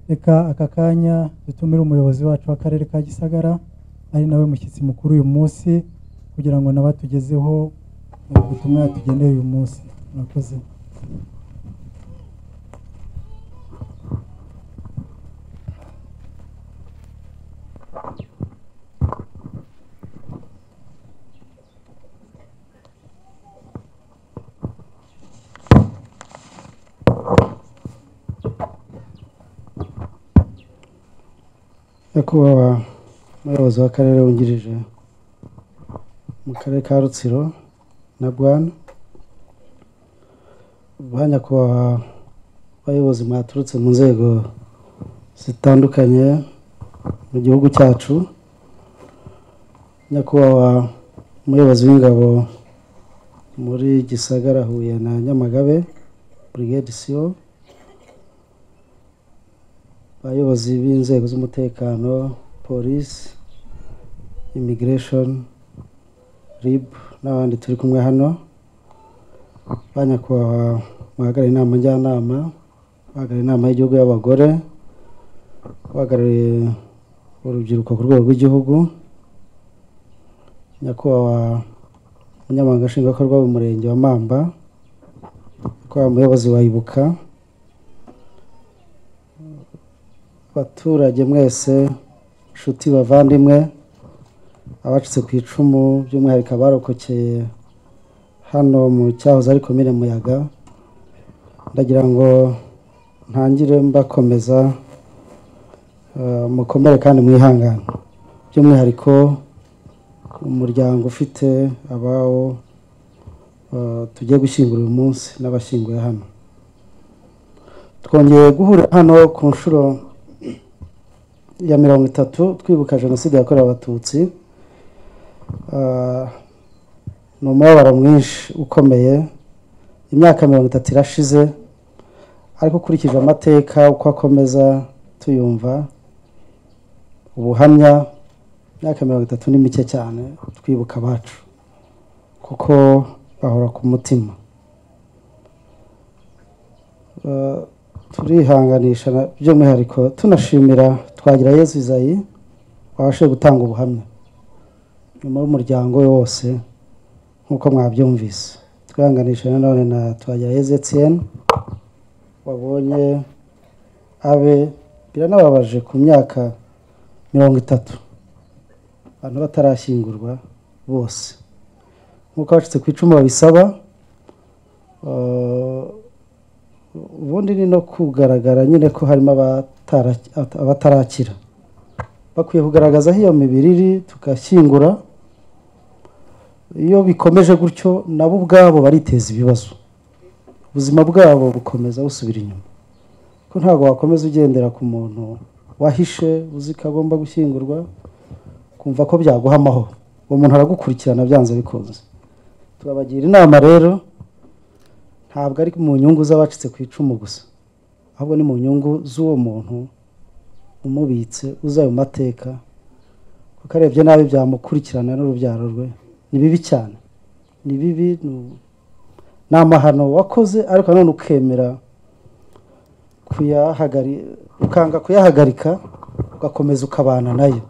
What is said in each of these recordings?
reka aka kanya dutumire umuyobozi wacu w'akarere ka gisagara ari nawe mushyitsi mukuru uyu munsi kugira ngo nawe atugezeho ubutumwa yatugeneye uyu munsi murakoze nyakubahwa umuyobozi w'akarere wungirije mu karere ka rutsiro na bwana ba nyakubahwa bayobozi mwaturutse mu nzego zitandukanye mu gihugu cyacu nyakubahwa umuyobozi w'ingabo muri gisagara huye na nyamagabe burigade siyo abayobozi b'inzego z'umutekano polisi imigiresheni ribu n'abandi turi kumwe hano ba nyakubahwa bahagarariye inama njyanama bahagarariye inama y'igihugu y'abagore bahagarariye urubyiruko ku rwego rw'igihugu nyakubahwa umunyamabanga nshingwabikorwa w'umurenge wa mamba nyakubahwa umuyobozi wa ibuka abaturage mwese inshuti bavandimwe abacitse ku icumu by'umwihariko abarokokeye hano mu cyahoze ari komine muyaga ndagira ngo ntangire mbakomeza mukomere kandi mwihangane by'umwihariko umuryango ufite abawo tugiye gushyingura uyu munsi n'abashyinguye hano twongeye guhura hano ku nshuro ya mirongo itatu twibuka jenoside yakorewe abatutsi ni umubabaro mwinshi ukomeye imyaka mirongo itatu irashize ariko ukurikije amateka uko akomeza tuyumva ubuhamya imyaka mirongo itatu ni mike cyane twibuka abacu kuko bahora ku mutima turihanganisha by'umwihariko tunashimira twagira yesu izayi wabashe gutanga ubuhamya nyuma y'umuryango we wose nk'uko mwabyumvise twihanganisha nanone na twagira yesu etiyeni wabonye abe biranababaje ku myaka mirongo itatu abantu batarashyingurwa bose nk'uko abacitse ku icumu babisaba ubundi ni no kugaragara nyine ko harimo abatarakira bakwiye kugaragaza aho iyo mibiri iri tugashyingura iyo bikomeje gutyo nabo ubwabo bariteza ibibazo ubuzima bwabo bukomeza busubira inyuma ko ntabwo wakomeza ugendera ku muntu wahishe uzi ko agomba gushyingurwa kumva ko byaguha amahoro uwo muntu aragukurikirana byanze bikunze turabagira inama rero ntabwo ari mu nyungu z'abacitse ku icumu gusa ahubwo ni mu nyungu z'uwo muntu umubitse uzi ayo mateka kuko arebye nabi byamukurikirana n'urubyaro rwe ni bibi cyane ni bibi ni amahano wakoze ariko nanone ukemera ukanga kuyahagarika ugakomeza ukabana nayo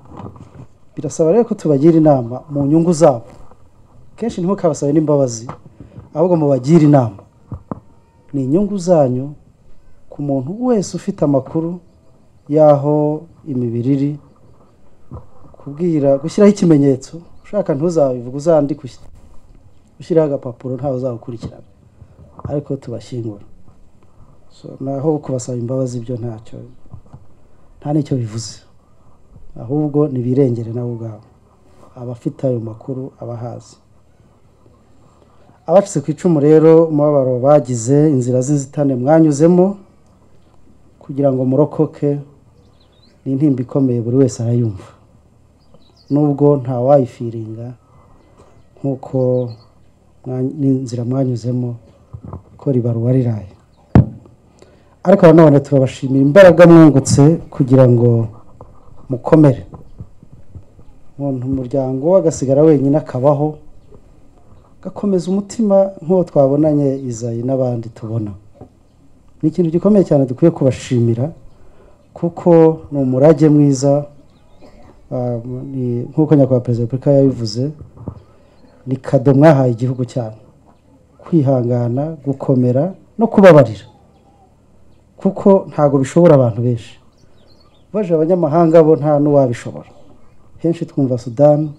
birasaba rero ko tubagira inama mu nyungu zabo kenshi ntimukabasabe n'imbabazi ahubwo mubagire inama ni inyungu zanyu ku muntu wese ufite amakuru y'aho imibiri iri kubwira gushyiraho ikimenyetso ushaka ntuzabivuge uzandike ushyiraho agapapuro ntawe uzawukurikirana ariko tubashyingura naho kubasaba imbabazi byo ntacyo nta n'icyo bivuze ahubwo ntibirengere nawe ubwabo abafite ayo makuru abahazi abacitse ku icumu rero umubabaro bagize inzira z'inzitane mwanyuzemo kugira ngo murokoke ni intimba ikomeye buri wese arayumva nubwo ntawayifiringa nk'uko n'inzira mwanyuzemo ko ribaruwa riraye ariko nanone turabashimira imbaraga mwungutse kugira ngo mukomere umuntu umuryango agasigara wenyine akabaho gakomeza umutima nk'uwo twabonanye izayi n'abandi tubona ni ikintu gikomeye cyane dukwiye kubashimira kuko ni umurage mwiza ah, ni- nk'uko nyakubahwa perezida wa repubulika yabivuze ni kado mwahaye igihugu cyanyu kwihangana gukomera no kubabarira kuko ntabwo bishobora abantu benshi baje abanyamahanga bo nta n'uwabishobora henshi twumva sudani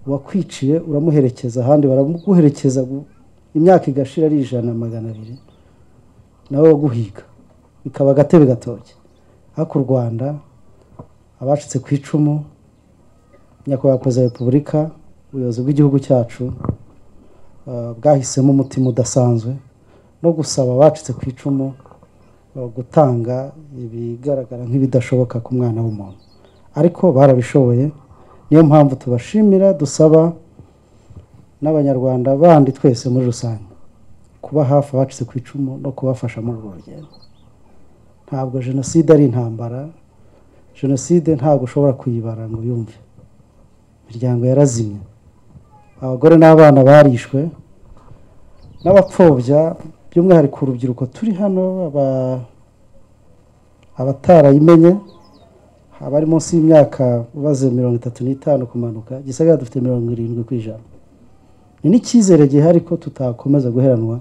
uwakwiciye uramuherekeza ahandi baramuguherekeza gu- imyaka igashira ari ijana magana abiri nawe waguhiga bikaba agatebe gatoki ariko u rwanda abacitse ku icumu nyakubahwa perezida wa repubulika ubuyobozi bw'igihugu cyacu ah, bwahisemo umutima udasanzwe no gusaba abacitse ku icumu ah, gutanga ibigaragara nk'ibidashoboka ku mwana w'umuntu ariko barabishoboye niyo mpamvu tubashimira dusaba n'abanyarwanda bandi twese muri rusange kuba hafi abacitse ku icumu no kubafasha muri urwo rugendo ntabwo jenoside ari intambara jenoside ntabwo ushobora kuyibara ngo yumve imiryango yarazimye abagore n'abana barishwe n'abapfobya by'umwihariko urubyiruko turi hano aba- abatarayimenye abari munsi y'imyaka ubaze mirongo itatu n'itanu kumanuka gisagara dufite mirongo irindwi ku ijana ni n'icyizere gihari ko tutakomeza guheranwa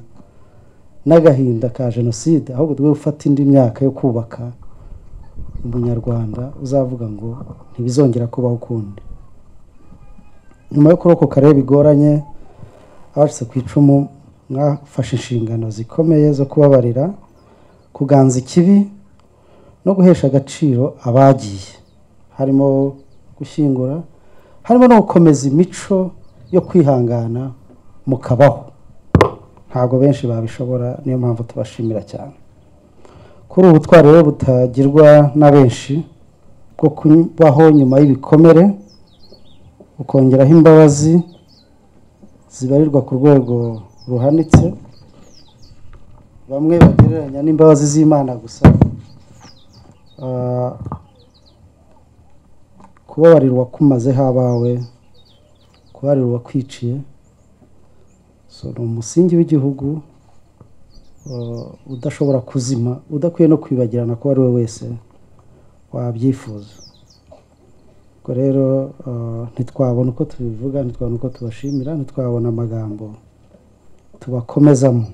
n'agahinda ka jenoside ahubwo twe gufata indi myaka yo kubaka umunyarwanda uzavuga ngo ntibizongera kubaho ukundi nyuma yo kurokoka rero bigoranye abacitse ku icumu mwafashe inshingano zikomeye zo kubabarira kuganza ikibi no guhesha agaciro abagiye harimo gushyingura harimo no gukomeza imico yo kwihangana mukabaho ntabwo benshi babishobora niyo mpamvu tubashimira cyane kuri ubu butwari rero butagirwa na benshi bwo kubaho nyuma y'ibikomere ukongeraho imbabazi zibarirwa ku rwego ruhanitse bamwe bagereranya n'imbabazi z'imana gusa Ah, kubabarirwa kumazeho abawe kubabarirwa kwiciye so ni umusingi w'igihugu uh, udashobora kuzima udakwiye no kwibagirana ko ari we wese wabyifuza ubwo rero uh, ntitwabona uko tubivuga ntitwabona uko tubashimira ntitwabona amagambo tubakomezamo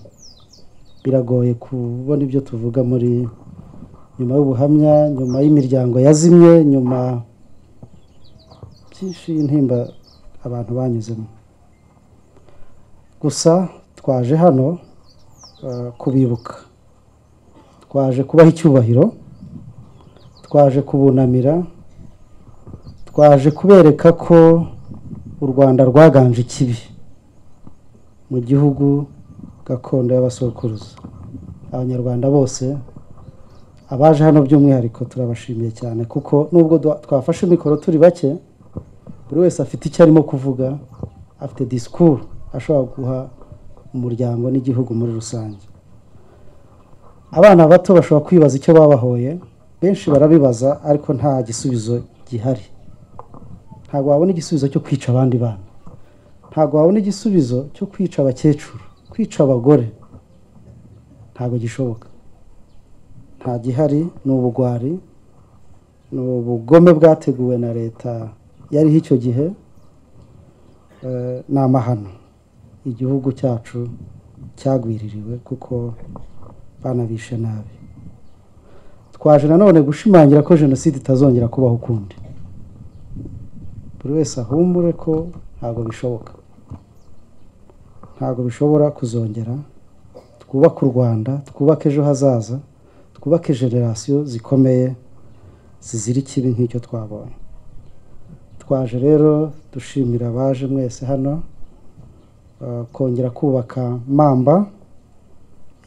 biragoye kubona ibyo tuvuga muri nyuma y'ubuhamya nyuma y'imiryango yazimye nyuma byinshi y'intimba abantu banyuzemo gusa twaje hano eh, kubibuka twaje kubaha icyubahiro twaje kubunamira twaje kubereka ko u rwanda rwaganje ikibi mu gihugu gakondo y'abasokuruza abanyarwanda bose abaje hano by'umwihariko turabashimiye cyane kuko nubwo dwa- twafashe mikoro turi bake buri wese afite icyo arimo kuvuga afite disikuru ashobora guha umuryango n'igihugu muri rusange abana bato bashobora kwibaza icyo babahoye benshi barabibaza ariko nta gisubizo gihari ntabwo wabona igisubizo cyo kwica abandi bana ntabwo wabona igisubizo cyo kwica abakecuru kwica abagore ntabwo gishoboka nta gihari ni ubugwari ni ubugome bwateguwe na leta yariho icyo gihe eh, ni amahano igihugu cyacu cyagwiririwe kuko banabishe nabi twaje nanone gushimangira ko jenoside itazongera kubaho ukundi buri wese ahumure ko ntabwo bishoboka ntabwo bishobora kuzongera twubake u rwanda twubake ejo hazaza twubake generasiyo zikomeye zizira ikibi nk'icyo twabonye twaje rero dushimira abaje mwese hano uh, kongera kubaka mamba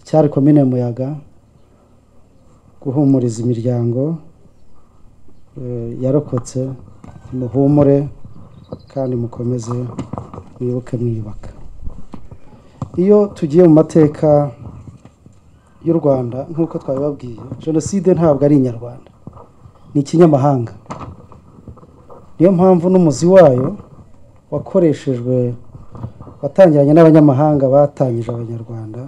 icyari komine muyaga guhumuriza imiryango uh, yarokotse muhumure kandi mukomeze mwibuke mwiyubaka iyo tugiye mu mateka y'u rwanda nk'uko twabibabwiye jenoside ntabwo ari inyarwanda ni ikinyamahanga niyo mpamvu n'umuzi wayo wakoreshejwe watangiranye n'abanyamahanga batangije abanyarwanda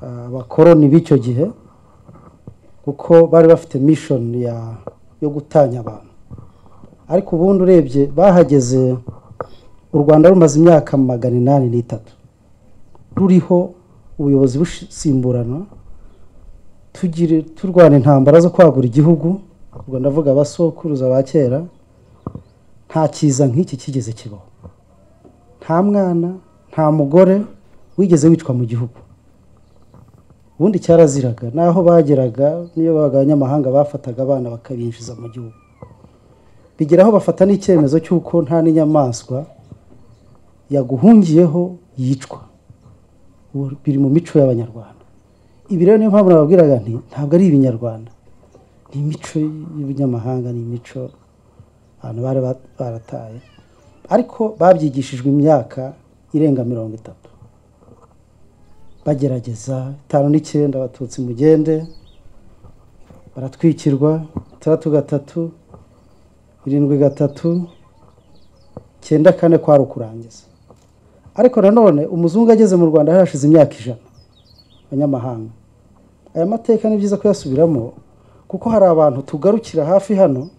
ah, abakoroni b'icyo gihe kuko bari bafite mishoni ya yo gutanya abantu ariko ubundi urebye bahageze u rwanda rumaze imyaka magana inani n'itatu ruriho ubuyobozi busimburana tugire turwana intambara zo kwagura igihugu ubwo ndavuga abasokuruza ba kera nta cyiza nk'iki kigeze kibaho nta mwana nta mugore wigeze wicwa mu gihugu ubundi cyaraziraga naho bageraga niyo babaga abanyamahanga bafataga abana bakabinjiza mu gihugu bigeraho bafata n'icyemezo cy'uko nta n'inyamaswa yaguhungiyeho yicwa Ubu biri mu mico y'abanyarwanda ibi rero niyo mpamvu nababwiraga nti ntabwo ari ibinyarwanda ni imico y'ubunyamahanga ni imico abantu bari ba- barataye ariko babyigishijwe imyaka irenga mirongo itatu bagerageza itanu n'icyenda abatutsi mugende baratwikirwa itandatu gatatu irindwi gatatu icyenda kane kwari ukurangiza ariko nanone umuzungu ageze mu rwanda hari hashize imyaka ijana abanyamahanga aya mateka ni byiza kuyasubiramo kuko hari abantu tugarukira hafi hano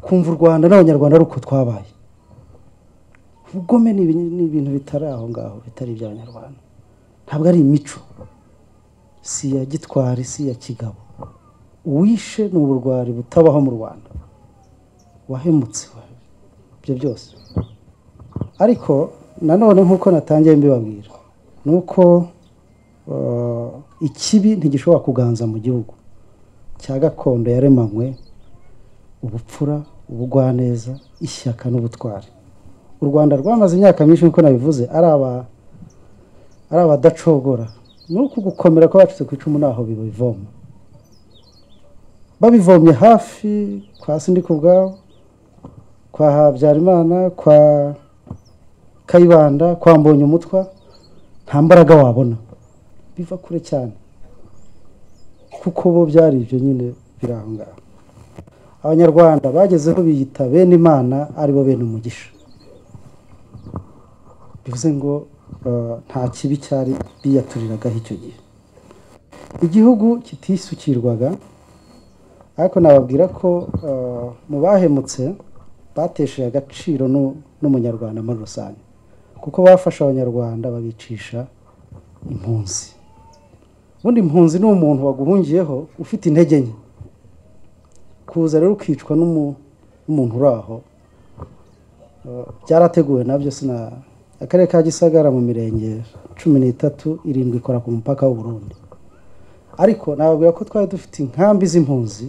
kumva u rwanda n'abanyarwanda ari uko twabaye ubugome ni ibi- ni ibintu bitari aho ngaho bitari iby'abanyarwanda ntabwo ari imico si iya gitwari si iya kigabo uwishe ni uburwari butabaho mu rwanda wahemutse we ibyo byose ariko nanone nk'uko natangiye mbibabwira ni uko eh, ikibi ntigishobora kuganza mu gihugu cya gakondo yaremanywe ubupfura ubugwaneza ishyaka n'ubutwari u rwanda rwamaze imyaka myinshi nk'uko nabivuze ari aba ari abadacogora ni uku gukomera kw'abacitse ku icumu ntaho bibivoma babivomye hafi kwa sindi ku bwabo kwa habyarimana kwa kayibanda kwa mbonye umutwa nta mbaraga wabona biva kure cyane kuko bo byari ibyo nyine biri aho ngaho abanyarwanda bagezeho biyita bene imana aribo bene umugisha bivuze ngo eh, nta kibi cyari biyaturiragaho icyo gihe igihugu kitisukirwaga ariko nababwira ko eh, mu bahemutse batesheje agaciro n'u- n'umunyarwanda muri rusange kuko bafashe abanyarwanda babicisha impunzi ubundi impunzi ni umuntu waguhungiyeho ufite intege nke kuza rero ukicwa n'umu- n'umuntu uri aho eh, byarateguwe nabyo sina akarere ka gisagara mu mirenge cumi n'itatu irindwi ikora ku mupaka w'u Burundi ariko nababwira ko twari dufite inkambi z'impunzi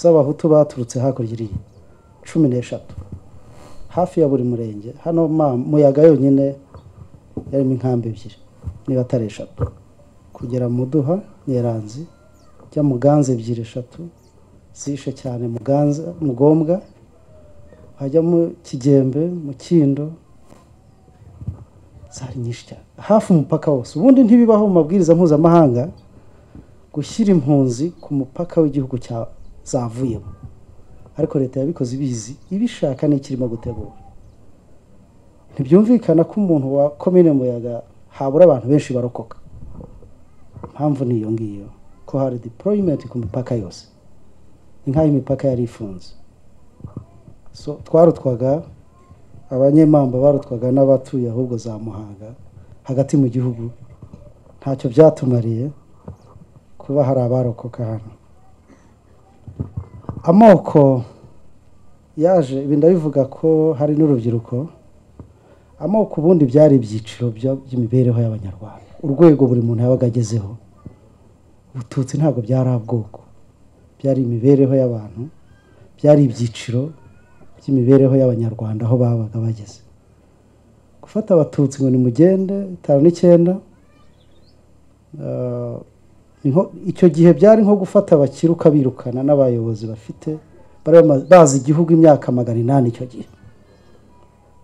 z'abahutu baturutse hakurya iriya cumi n'eshatu hafi ya buri murenge hano ma muyaga yonyine yarimo inkambi ebyiri niba atari eshatu kugera muduha nyeranzi jya muganza ebyiri eshatu zishe cyane muganza mugombwa hajya mu kigembe mukindo zari nyinshi cyane hafi umupaka wose ubundi ntibibaho mu mabwiriza mpuzamahanga gushyira impunzi ku mupaka w'igihugu cya zavuyemo ariko leta yabikoze ibizi ibishaka n'ikirimo gutegura ntibyumvikana ko umuntu wa komine muyaga habura abantu benshi barokoka impamvu ni iyo ngiyo ko hari deployment ku mipaka yose ni nk'aho imipaka yari ifunze so twarutwaga abanyemamba barutwaga n'abatuye ahubwo za muhanga hagati mu gihugu ntacyo byatumariye kuba hari abarokoka hano amoko yaje ibi ndabivuga ko hari n'urubyiruko amoko ubundi byari ibyiciro bya- by'imibereho y'abanyarwanda urwego buri muntu yabaga agezeho ubututsi ntabwo byari ubwoko byari imibereho y'abantu byari ibyiciro by'imibereho y'abanyarwanda aho babaga bageze gufata abatutsi ngo nimugende itanu n'icyenda eh, niho icyo gihe byari nko gufata abakire ukabirukana n'abayobozi bafite bari bama- bazi igihugu imyaka magana inani icyo gihe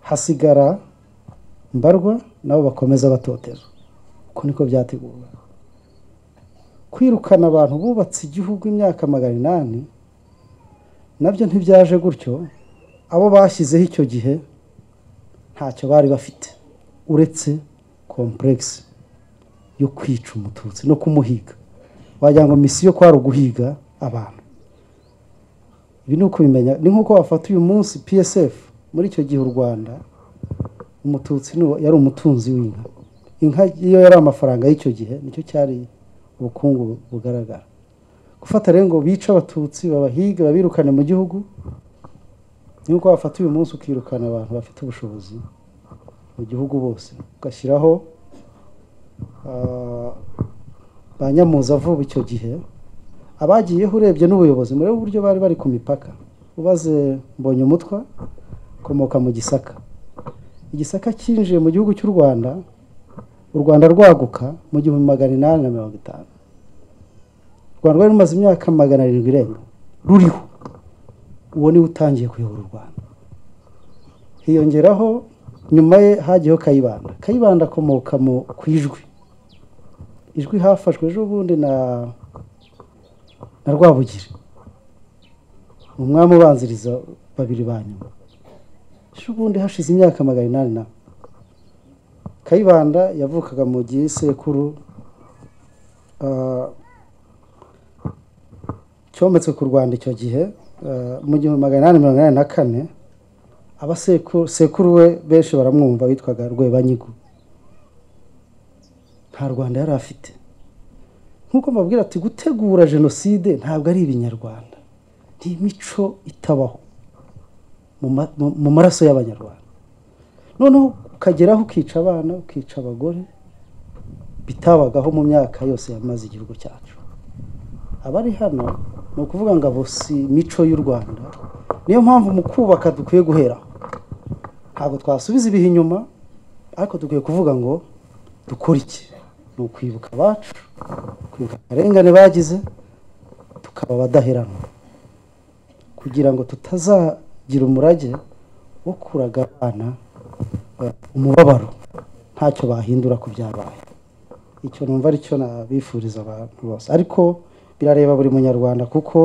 hasigara mbarwa nabo bakomeza batotera uko niko byateguwe kwirukana abantu bubatse igihugu imyaka magana inani nabyo ntibyaje gutyo abo bashyizeho icyo gihe ntacyo bari bafite uretse kompuregisi yo kwica umututsi no kumuhiga wagira ngo misiyo kwari uguhiga abantu ibi ni uko bimenya ni nk'uko bafata uyu munsi psf muri icyo gihe u rwanda umututsi ni uwo- yari umutunzi w'inka inka iyo yari amafaranga y'icyo gihe nicyo cyari ubukungu bugaragara gufata rero ngo bice abatutsi babahige babirukane mu gihugu ni nk'uko bafata uyu munsi ukirukana abantu bafite ubushobozi mu gihugu bose ugashyiraho ah, ba nyamuza vuba icyo gihe abagiyeho urebye n'ubuyobozi murebe uburyo bari bari ku mipaka ubaze mbonye umutwa komoka mu gisaka igisaka cyinjiye mu gihugu cy'u rwanda u rwanda rwaguka mu gihumbi magana inani na mirongo itanu u rwanda rwari rumaze imyaka magana arindwi irenga ruriho uwo niwe utangiye kuyobora u rwanda hiyongeraho nyuma ye hagiyeho kayibanda kayibanda akomoka mu ku ijwi ijwi hafashwe ejo bundi na na rwabugiri umwami ubanziriza babiri ba nyuma ejo bundi hashize imyaka magana inani na kayibanda yavukaga mu gihe sekuru cyometswe ku rwanda icyo gihe eh, mu gihumbi magana inani mirongo inani na kane abasekuru sekuru we benshi baramwumva witwaga rwebanyigo nta rwanda yari afite nk'uko mbabwira ati gutegura jenoside ntabwo ari ibinyarwanda ni imico itabaho mu ma- mu- mu maraso y'abanyarwanda noneho ukageraho ukica abana ukica abagore bitabagaho mu myaka yose yamaze igihugu cyacu abari hano ni ukuvuga ngo abo si imico y'u rwanda niyo mpamvu mu kubaka dukwiye guheraho ntabwo twasubiza ibihe inyuma ariko dukwiye kuvuga ngo dukore iki ni ukwibuka abacu kwibuka akarengane bagize tukaba abadaheranwa kugira ngo tutazagira umurage wo kuraga abana eh, umubabaro ntacyo bahindura ku byabaye icyo numva aricyo nabifuriza abantu bose ariko birareba buri munyarwanda kuko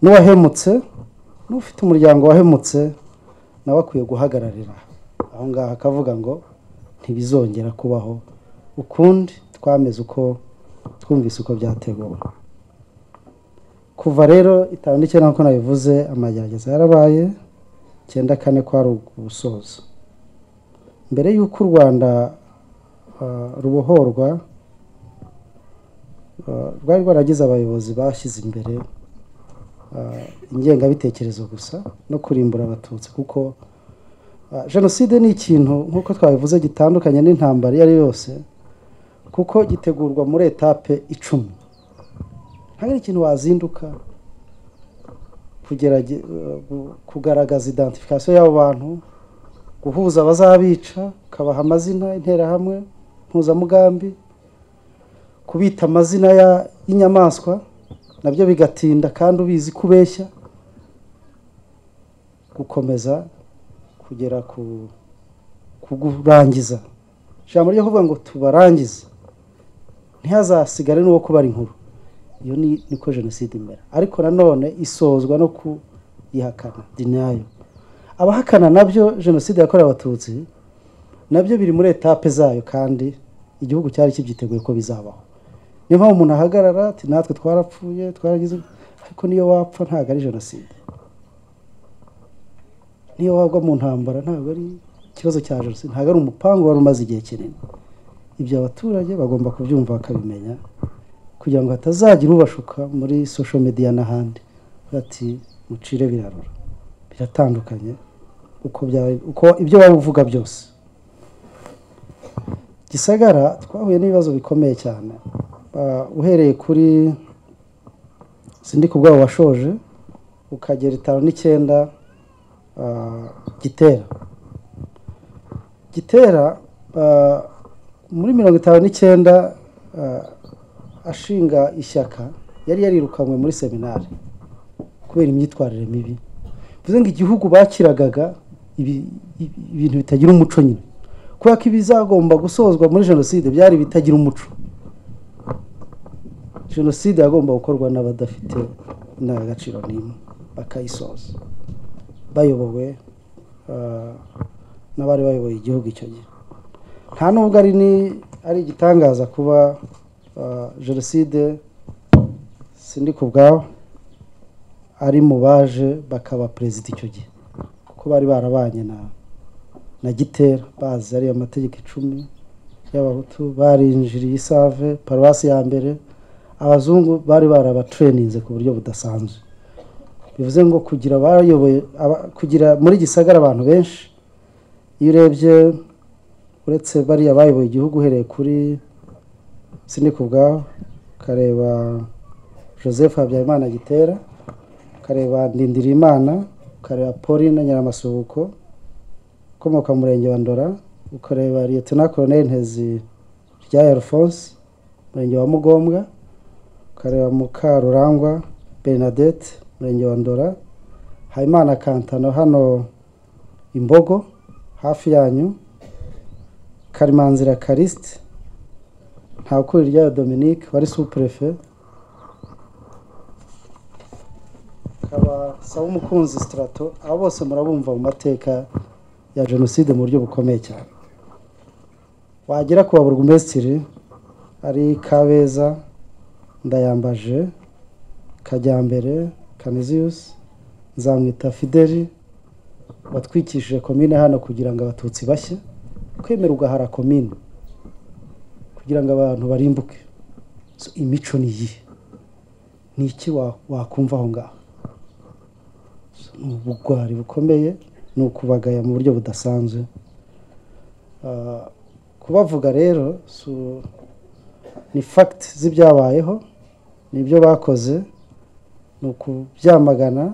n'uwahemutse n'ufite umuryango wahemutse nawe akwiye guhagararira aho ngaho akavuga ngo ntibizongera kubaho ukundi twameze uko twumvise uko byateguwe kuva rero itanu n'icyenda nk'uko nabivuze amagerageza yarabaye icyenda kane kwari ugusoza mbere y'uko u rwanda ah, rubohorwa ah, rwari rwaragize abayobozi bashyize imbere ah, ingengabitekerezo gusa no kurimbura abatutsi kuko ah, jenoside ni ikintu nk'uko twabivuze gitandukanye n'intambara iyo ari yo yose kuko gitegurwa muri etape icumi ntabwo ari ikintu wazinduka kugerage- eh, gu- kugaragaza identification y'abo bantu guhuza abazabica ukabaha amazina interahamwe mpuzamugambi kubita amazina ya- y'inyamaswa nabyo bigatinda kandi ubizi kubeshya gukomeza kugera ku kugurangiza ijambo ryo kuvuga ngo tubarangize ntihazasigare n'uwo kubara inkuru iyo ni niko jenoside imera ariko nanone isozwa no kuyihakana dinayo abahakana nabyo jenoside yakorewe abatutsi nabyo biri muri etape zayo kandi igihugu cyari kibyiteguye ko bizabaho niyo mpamvu umuntu ahagarara ati natwe twarapfuye twaragize ariko niyo wapfa ntabwo ari jenoside niyo wagwa mu ntambara ntabwo ari ikibazo cya jenoside ntabwo ari umupangu wari umaze igihe kinini ibyo abaturage bagomba kubyumva bakabimenya kugira ngo hatazagira ubashuka muri sosho mediya n'ahandi bati mucire birarura biratandukanye uko byaba- uko ibyo waba uvuga byose gisagara twahuye n'ibibazo bikomeye cyane Ah, uhereye kuri sindi ku bwabo washoje ukagera itanu n'icyenda ah, gitera gitera ah, muri mirongo itanu n'icyenda ah, ashinga ishyaka yari yarirukanywe muri seminari kubera imyitwarire mibi bivuze ngo igihugu bakiragaga ibi- ibi- ibintu bitagira umuco nyine kubera ko ibizagomba gusozwa muri jenoside byari ibitagira umuco jenoside yagomba gukorwa n'abadafite indangagaciro n'imwe bakayisoza bayobowe ah, n'abari bayoboye igihugu icyo gihe nta nubwo ari ni ari igitangaza kuba ah, jenoside sindi ku bwawe ari mu baje bakaba perezida icyo gihe kuko bari barabanye na na gitera bazi ariyo mategeko icumi y'abahutu barinjiriye isave paruwasi ya mbere abazungu bari barabatreninze ku buryo budasanzwe bivuze ngo kugira abayoboye aba- kugira muri gisagara abantu benshi iyo urebye uretse bariya bayoboye igihugu uhereye kuri sinikubwaho ukareba joseph habyarimana gitera ukareba ndindirimana ukareba pauline nyiramasuhuko ukomoka mu murenge wa ndora ukareba liyetona koroneli ntezi rya alphonse umurenge wa mugombwa ukareba mukarurangwa bernadette umurenge wa ndora habimana kantano hano imbogo hafi yanyu karimanzira karisite ntakuri ryayo dominique wari supurefe akaba saba umukunzi sitarato abo bose murabumva mu mateka ya jenoside mu buryo bukomeye cyane wagera ku baburugumesitiri ari kabeza ndayambaje kajyambere kaniziyusi nzamwita fideli batwikishije komine hano kugira ngo abatutsi bashye kwemera ugahara komine kugira ngo abantu barimbuke So, imico ni iyihe ni iki wa- wakumva aho ngaho ni ubugwari bukomeye ni ukubagaya mu buryo budasanzwe Ah, kubavuga rero su- ni fagiti z'ibyabayeho ni ibyo bakoze ni ukubyamagana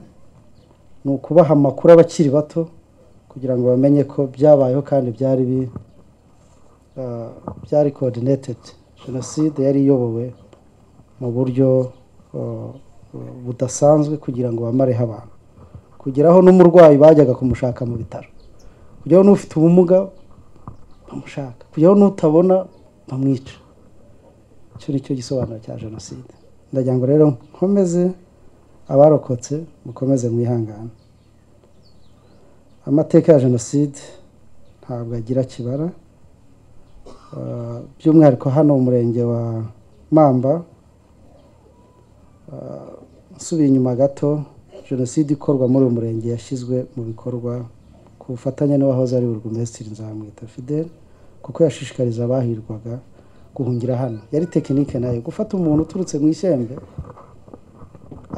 ni ukubaha amakuru abakiri bato kugira ngo bamenye ko byabayeho kandi byari bi- ah, byari kodinetedi jenoside yari iyobowe mu buryo ah, budasanzwe kugira ngo bamareho abantu kugeraho n'umurwayi bajyaga kumushaka mu bitaro kugeraho n'ufite ubumuga bamushaka kugeraho n'utabona bamwica icyo ni cyo gisobanuro cya jenoside ndagira ngo rero nkomeze abarokotse mukomeze mwihangane amateka ya jenoside ntabwo agira kibara Ah, by'umwihariko hano mu murenge wa mamba ah, nsubiye inyuma gato jenoside ikorwa muri uyu murenge yashyizwe mu bikorwa ku bufatanye n'uwahoze ari burugumesitiri nzamwita fidel kuko yashishikariza abahirwaga guhungira hano yari tekinike nayo gufata umuntu uturutse mu ishyembe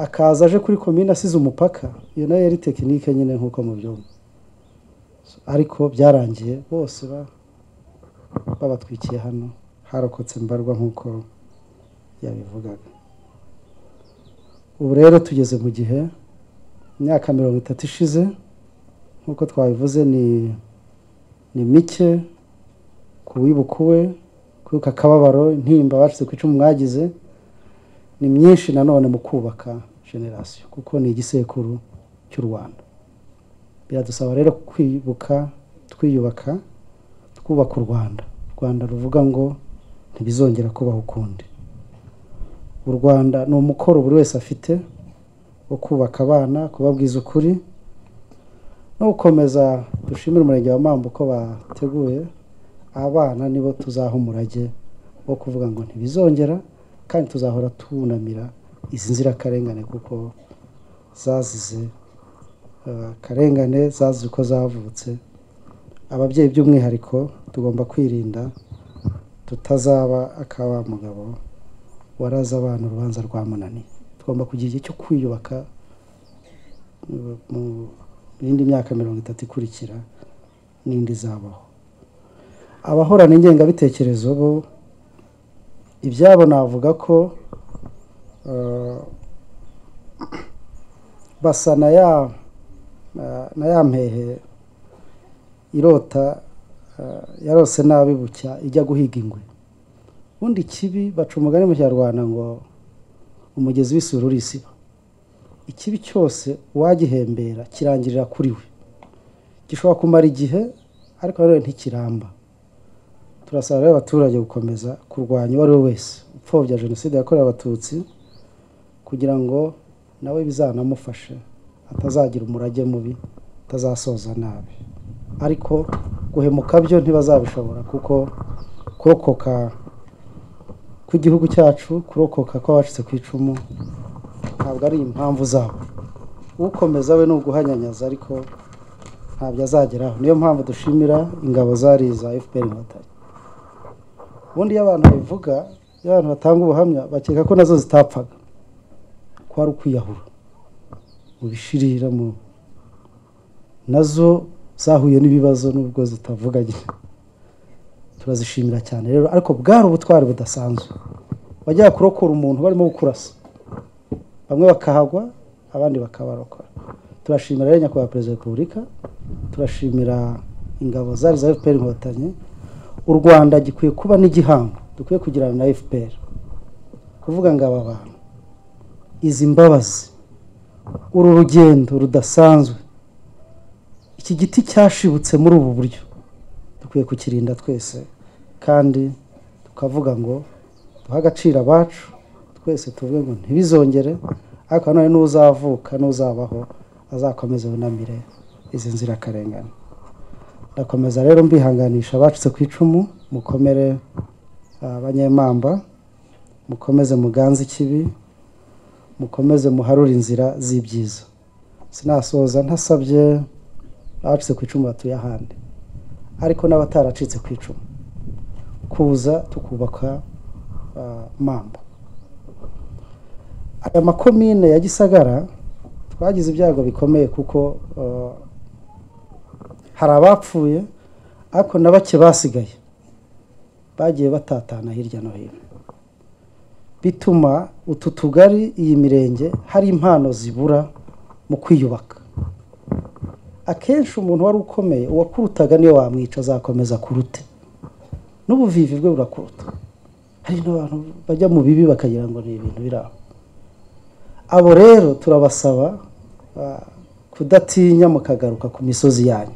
akaza aje kuri komine asize umupaka iyo nayo yari tekinike nyine nk'uko mubyumva So, ariko byarangiye bose ba- babatwikiye hano harokotse mbarwa nk'uko yabivugaga ubu rero tugeze mu gihe imyaka mirongo itatu ishize nk'uko twabivuze ni ni mike ku wibuka uwe kwibuka akababaro intimba bacitse ku icumu mwagize ni myinshi nanone mu kubaka generasiyo kuko ni igisekuru cy'u rwanda biradusaba rero kwibuka twiyubaka twubaka u rwanda u rwanda ruvuga ngo ntibizongera kubaho ukundi u rwanda ni umukoro buri wese afite wo kubaka abana kubabwiza ukuri no gukomeza dushimire umurenge wa mamba uko bateguye abana nibo tuzaha umurage wo kuvuga ngo ntibizongera kandi tuzahora tunamira izi nzirakarengane kuko zazize eh, akarengane zazize uko zavutse ababyeyi by'umwihariko tugomba kwirinda tutazaba akaba mugabo waraza abana urubanza rwamunaniye tugomba kugira igihe cyo kwiyubaka mu- mu yindi myaka mirongo itatu ikurikira n'indi izabaho abahorana ingengabitekerezo bo ibyabo navuga ko eh, basa na ya na- na ya mpehe irota eh, yarose nabi bucya ijya guhiga ingwe ubundi ikibi baca umugani mu kinyarwanda ngo umugezi w'isuri urisiba ikibi cyose uwagihembera kirangirira kuri we gishobora kumara igihe ariko nanone ntikiramba turasaba rero abaturage gukomeza kurwanya uwo ari we wese upfobya jenoside yakorewe abatutsi kugira ngo nawe bizanamufashe atazagira umurage mubi atazasoza nabi ariko guhemuka byo ntibazabishobora kuko kurokoka kw'igihugu cyacu kurokoka kw'abacitse ku icumu ntabwo ari impamvu zabo ukomeza we ni uguhanyanyaza ariko ntabyo azageraho niyo mpamvu dushimira ingabo zari iza fpr inkotanyi ubundi iyo abantu babivuga iyo abantu batanga ubuhamya bakeka ko nazo zitapfaga ko ari ukwiyahura mu bishirira mu nazo zahuye n'ibibazo nubwo zitavuga nyine turazishimira cyane rero ariko bwari ubutwari budasanzwe wajyaga kurokora umuntu barimo gukurasa bamwe bakahagwa abandi bakabarokora turashimira rero nyakubahwa perezida wa repubulika turashimira ingabo zari za fpr inkotanyi u rwanda gikwiye kuba n'igihango dukwiye kugirana na fpr kuvuga ngo aba bantu izi mbabazi uru rugendo rudasanzwe iki giti cyashibutse muri ubu buryo dukwiye kukirinda twese kandi tukavuga ngo duhe agaciro abacu twese tuvuge ngo ntibizongere ariko nanone n'uzavuka n'uzabaho azakomeza bunamire izi nzirakarengane ndakomeza rero mbihanganisha abacitse ku icumu mukomere ah, abanyemamba mukomeze muganze ikibi mukomeze muharure inzira z'ibyiza sinasoza ntasabye abacitse ku icumu batuye ahandi ariko n'abataracitse ku icumu kuza tukubaka ah, mamba aya makomine ya gisagara twagize ibyago bikomeye kuko ah, hari abapfuye ariko na bake basigaye bagiye batatana hirya no hino bituma utu tugari iyi mirenge hari impano zibura mu kwiyubaka akenshi umuntu wari ukomeye uwakurutaga niyo wamwica azakomeza kurute n'ubuvivi bwe burakuruta hari n'abantu bajya mu bibi bakagira ngo ni ibintu biri aho abo rero turabasaba ah, kudatinya mukagaruka ku misozi yanyu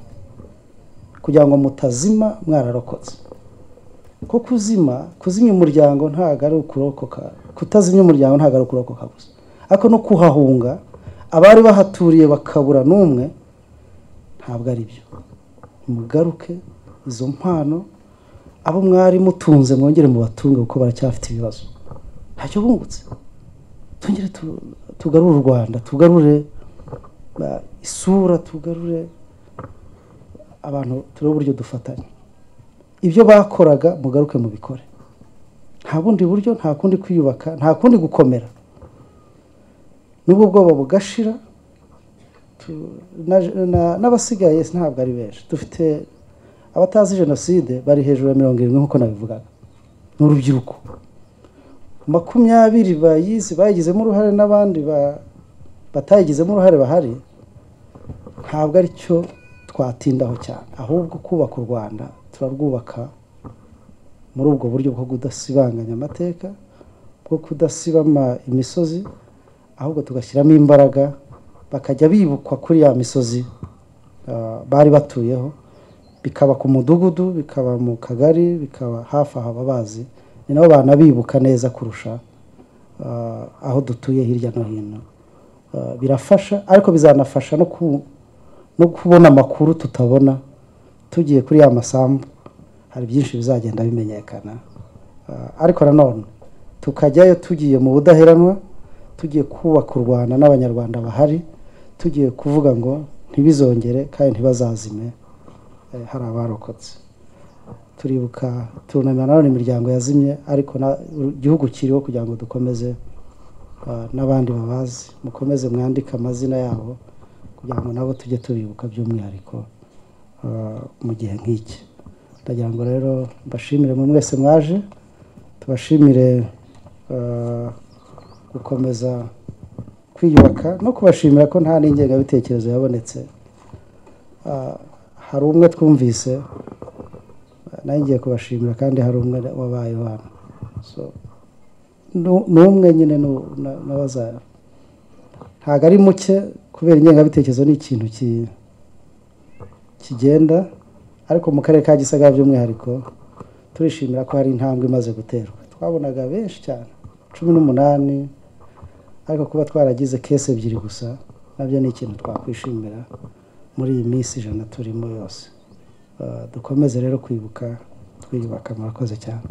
kugira ngo mutazima mwararokotse ko kuzima kuzimya umuryango ntabwo ari ukurokoka kutazimya umuryango ntabwo ari ukurokoka gusa ariko no kuhahunga abari bahaturiye bakabura n'umwe ntabwo ari byo mugaruke izo mpano abo mwari mutunze mwongere mubatunge kuko baracyafite ibibazo ntacyo bungutse twongere tu- tugarure u rwanda tugarure uh, isura tugarure abantu turebe uburyo dufatanya ibyo bakoraga mugaruke mubikore nta bundi buryo nta kundi kwiyubaka nta kundi gukomera nubwo ubwoba bugashira tu- na- na- n'abasigaye ntabwo ari benshi dufite abatazi jenoside bari hejuru ya mirongo irindwi nk'uko nabivugaga ni urubyiruko makumyabiri bayizi bayigizemo uruhare n'abandi ba- batayigizemo uruhare bahari ntabwo ari cyo twatindaho cyane ahubwo kubaka u rwanda turarwubaka muri ubwo buryo bwo kudasibanganya amateka bwo kudasibama imisozi ahubwo tugashyiramo imbaraga bakajya bibukwa kuri ya misozi ah, bari batuyeho bikaba ku mudugudu bikaba mu kagari bikaba hafi aha babazi ni nabo banabibuka neza kurusha ah, aho dutuye hirya no hino Uh, birafasha ariko bizanafasha no ku- no kubona amakuru tutabona tugiye kuri ya masambu hari byinshi bizagenda bimenyekana Uh, ariko nanone tukajyayo tugiye mu budaheranwa tugiye kubaka u rwanda n'abanyarwanda bahari tugiye kuvuga ngo ntibizongere kandi ntibazazime eh, hari abarokotse turibuka turunamira nanone imiryango yazimye ariko na- igihugu kiriho kugira ngo dukomeze Ah, n'abandi babazi mukomeze mwandike amazina yabo kugira ngo nabo tujye tubibuka by'umwihariko ah, mu gihe nk'iki ndagira ngo rero mbashimire mwe mwese mwaje tubashimire ah, gukomeza kwiyubaka no kubashimira ko nta n'ingengabitekerezo yabonetse Ah, hari umwe twumvise ah, nawe ngiye kubashimira kandi hari umwe wabayeho hano so nu- ni umwe nyine nu- na- nabaza ntabwo ari muke kubera ingengabitekerezo ni ikintu ki- kigenda ariko mu karere ka gisagara by'umwihariko turishimira ko hari intambwe imaze guterwa twabonaga benshi cyane cumi n'umunani ariko kuba twaragize kese ebyiri gusa nabyo ni ikintu twakwishimira muri iyi minsi ijana turimo yose Ah, dukomeze rero kwibuka twiyubaka murakoze cyane